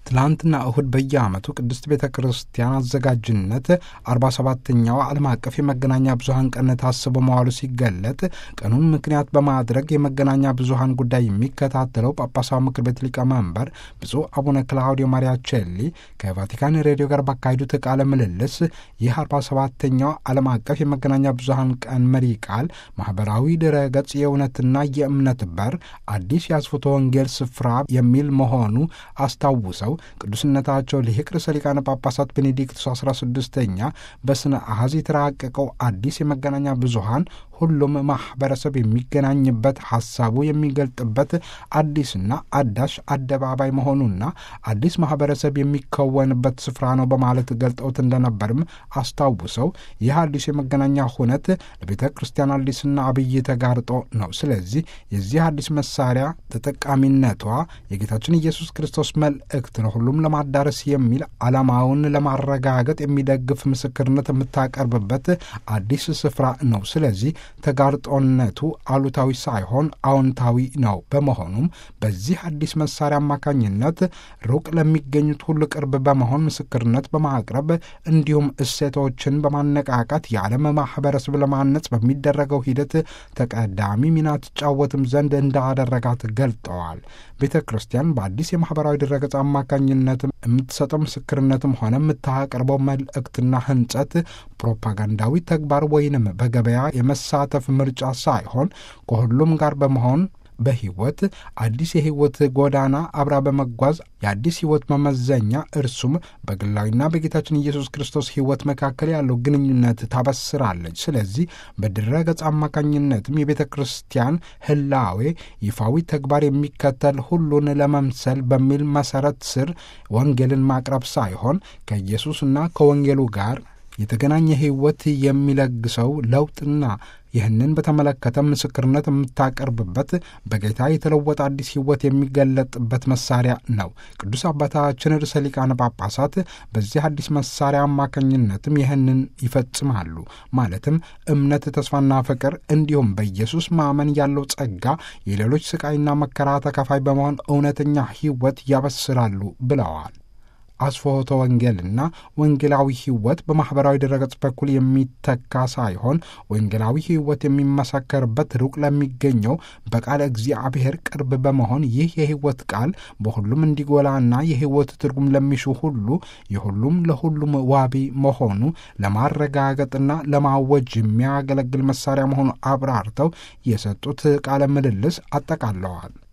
ትላንትና እሁድ በየዓመቱ ቅድስት ቤተ ክርስቲያን አዘጋጅነት 47ኛው ዓለም አቀፍ የመገናኛ ብዙሀን ቀን ታስቦ መዋሉ ሲገለጥ ቀኑን ምክንያት በማድረግ የመገናኛ ብዙሀን ጉዳይ የሚከታተለው ጳጳሳዊ ምክር ቤት ሊቀመንበር ብፁዕ አቡነ ክላውዲዮ ማሪያቼሊ ከቫቲካን ሬዲዮ ጋር ባካሄዱት ቃለ ምልልስ ይህ 47ኛው ዓለም አቀፍ የመገናኛ ብዙሀን ቀን መሪ ቃል ማህበራዊ ድረገጽ የእውነትና የእምነት በር አዲስ የአስፎቶ ወንጌል ስፍራ የሚል መሆኑ አስታውሰው ቅዱስነታቸው ሊቅ ርዕሰ ሊቃነ ጳጳሳት ቤኔዲክቱስ 16ኛ በስነ አሐዝ የተራቀቀው አዲስ የመገናኛ ብዙሀን ሁሉም ማህበረሰብ የሚገናኝበት ሀሳቡ የሚገልጥበት አዲስና አዳሽ አደባባይ መሆኑና አዲስ ማህበረሰብ የሚከወንበት ስፍራ ነው በማለት ገልጠውት እንደነበርም አስታውሰው ይህ አዲስ የመገናኛ ሁነት ለቤተ ክርስቲያን አዲስና አብይ ተጋርጦ ነው። ስለዚህ የዚህ አዲስ መሳሪያ ተጠቃሚነቷ የጌታችን ኢየሱስ ክርስቶስ መልእክት ነው ሁሉም ለማዳረስ የሚል ዓላማውን ለማረጋገጥ የሚደግፍ ምስክርነት የምታቀርብበት አዲስ ስፍራ ነው። ስለዚህ ተጋርጦነቱ አሉታዊ ሳይሆን አዎንታዊ ነው። በመሆኑም በዚህ አዲስ መሳሪያ አማካኝነት ሩቅ ለሚገኙት ሁሉ ቅርብ በመሆን ምስክርነት በማቅረብ እንዲሁም እሴቶችን በማነቃቃት የዓለም ማህበረሰብ ለማነጽ በሚደረገው ሂደት ተቀዳሚ ሚና ትጫወትም ዘንድ እንዳደረጋት ገልጠዋል። ቤተ ክርስቲያን በአዲስ የማህበራዊ ድረገጽ አማካኝነት የምትሰጠው ምስክርነትም ሆነ የምታቀርበው መልእክትና ህንጸት ፕሮፓጋንዳዊ ተግባር ወይንም በገበያ የመሳተፍ ምርጫ ሳይሆን ከሁሉም ጋር በመሆን በህይወት አዲስ የህይወት ጎዳና አብራ በመጓዝ የአዲስ ህይወት መመዘኛ እርሱም በግላዊና በጌታችን ኢየሱስ ክርስቶስ ህይወት መካከል ያለው ግንኙነት ታበስራለች። ስለዚህ በድረ ገጽ አማካኝነትም የቤተ ክርስቲያን ህላዌ ይፋዊ ተግባር የሚከተል ሁሉን ለመምሰል በሚል መሰረት ስር ወንጌልን ማቅረብ ሳይሆን ከኢየሱስና ከወንጌሉ ጋር የተገናኘ ህይወት የሚለግሰው ለውጥና ይህንን በተመለከተ ምስክርነት የምታቀርብበት በጌታ የተለወጠ አዲስ ህይወት የሚገለጥበት መሳሪያ ነው። ቅዱስ አባታችን ርዕሰ ሊቃነ ጳጳሳት በዚህ አዲስ መሳሪያ አማካኝነትም ይህንን ይፈጽማሉ። ማለትም እምነት፣ ተስፋና ፍቅር እንዲሁም በኢየሱስ ማመን ያለው ጸጋ የሌሎች ስቃይና መከራ ተካፋይ በመሆን እውነተኛ ህይወት ያበስራሉ ብለዋል። አስፎቶ ወንጌልና ወንጌላዊ ህይወት በማኅበራዊ ድረገጽ በኩል የሚተካ ሳይሆን ወንጌላዊ ህይወት የሚመሰከርበት ሩቅ ለሚገኘው በቃለ እግዚአብሔር ቅርብ በመሆን ይህ የህይወት ቃል በሁሉም እንዲጎላና የህይወት ትርጉም ለሚሹ ሁሉ የሁሉም ለሁሉም ዋቢ መሆኑ ለማረጋገጥና ለማወጅ የሚያገለግል መሳሪያ መሆኑ አብራርተው የሰጡት ቃለ ምልልስ አጠቃለዋል።